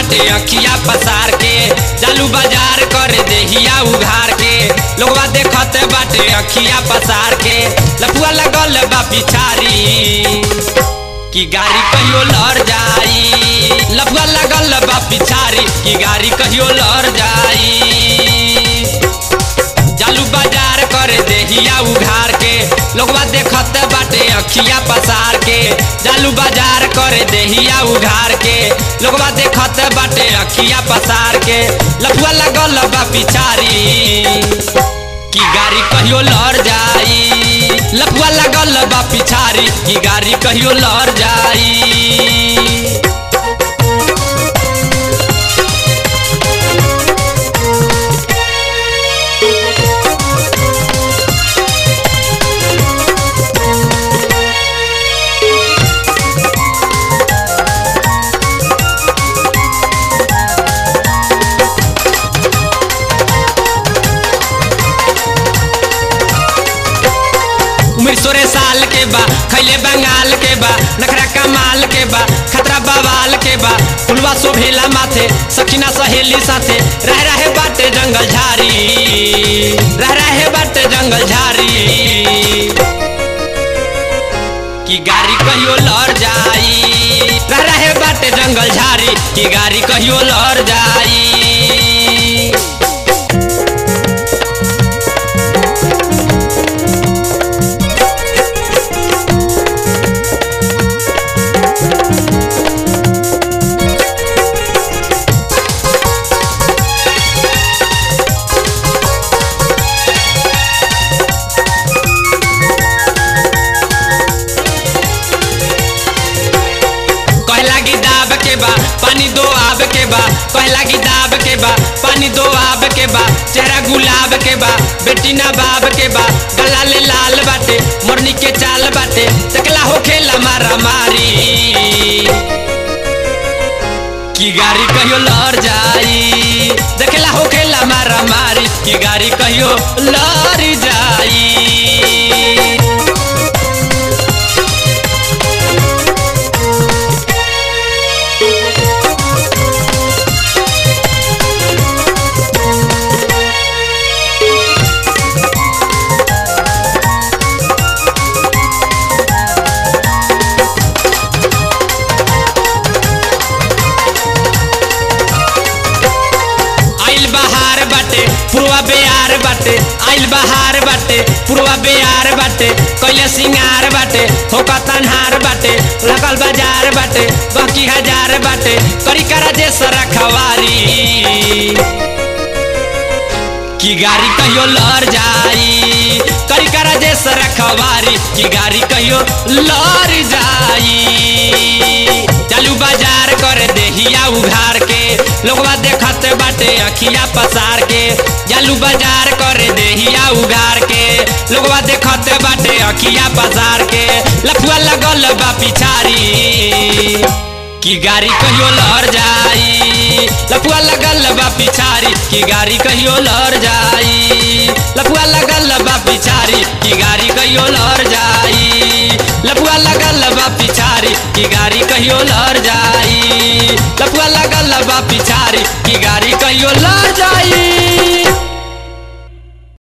बाटे अखिया पसार के जालू बाजार कर देहिया उघार के लोगवा देखत बाटे अखिया पसार के लफुआ लगल बा पिछारी की गाड़ी कहियो लड़ जाई लफुआ लगल बा पिछारी की गाड़ी कहियो लड़ जाई जालू बाजार कर देहिया उघार के लोगवा देखत बाटे अखिया पसार के जालू बाजार कर देहिया उघार के लोगवा देखत बाटे अखिया पसार के लफुआ लगल बा पिछारी की गाड़ी कहियो लड़ जाई लफुआ लगल बा पिछारी की गाड़ी कहियो लड़ जाई उम्र सोरे साल के बा खैले बंगाल के बा नखरा कमाल के बा खतरा बवाल के बा फुलवा शोभेला माथे सखीना सहेली साथे रह रहे बाटे जंगल झारी रह रहे बाटे जंगल झारी की गाड़ी कहियो लड़ जाई रह रहे बाटे जंगल झारी की गाड़ी कहियो लड़ जाई कहला की दाब के बा पानी दो आब के बा कहला की दाब के बा पानी दो आब के बा चेहरा गुलाब के बा बेटी ना बाब के बा गला ले लाल बाटे मोरनी के चाल बाटे तकला हो खेला मारा मारी की गाड़ी कहियो लड़ जाई देखला हो खेला मारा मारी की गाड़ी कहियो लड़ जाई आइल बहार बाटे पुरवा बेयार बाटे आइल बहार बाटे पुरवा बेयार बाटे कैले सिंगार बाटे होका तनहार बाटे लगल बाजार बाटे बाकी हजार बाटे करी करा जे सरा खवारी की गाड़ी कहियो लड़ जाई करी करा जे सरा खवारी की गाड़ी कहियो लड़ जाई चालू बाजार करे देहिया उघार के लोगवा देखत बाटे अखिया पसार के जालू बाजार करे देहिया उघार के लोगवा देखत बाटे अखिया पसार के लफुआ लगल बा पिछारी की गाड़ी कहियो लड़ जाई लफुआ लगल बा पिछारी की गाड़ी कहियो लड़ जाई लफुआ लगल बा पिछारी की गाड़ी कहियो लड़ जाई लफुआ लगल बा पिछारी की गाड़ी कहियो लड़ जाई लफुआ लगल बा पिछारी की गाड़ी कहियो लड़ जाई